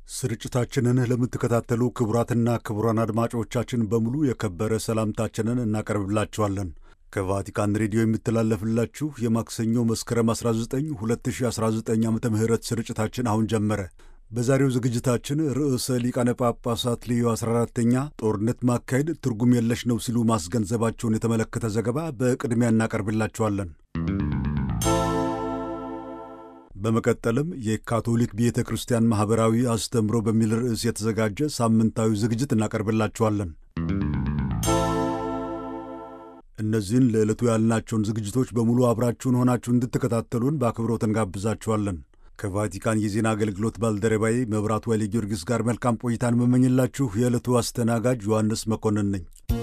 ስርጭታችንን ለምትከታተሉ ክቡራትና ክቡራን አድማጮቻችን በሙሉ የከበረ ሰላምታችንን እናቀርብላችኋለን። ከቫቲካን ሬዲዮ የሚተላለፍላችሁ የማክሰኞ መስከረም 19 2019 ዓ ም ስርጭታችን አሁን ጀመረ። በዛሬው ዝግጅታችን ርዕሰ ሊቃነ ጳጳሳት ሌዮ 14ተኛ ጦርነት ማካሄድ ትርጉም የለሽ ነው ሲሉ ማስገንዘባቸውን የተመለከተ ዘገባ በቅድሚያ እናቀርብላችኋለን። በመቀጠልም የካቶሊክ ቤተ ክርስቲያን ማኅበራዊ አስተምሮ በሚል ርዕስ የተዘጋጀ ሳምንታዊ ዝግጅት እናቀርብላችኋለን። እነዚህን ለዕለቱ ያልናቸውን ዝግጅቶች በሙሉ አብራችሁን ሆናችሁ እንድትከታተሉን በአክብሮት እንጋብዛችኋለን። ከቫቲካን የዜና አገልግሎት ባልደረባዬ መብራቱ ኃይለ ጊዮርጊስ ጋር መልካም ቆይታን መመኝላችሁ የዕለቱ አስተናጋጅ ዮሐንስ መኮንን ነኝ።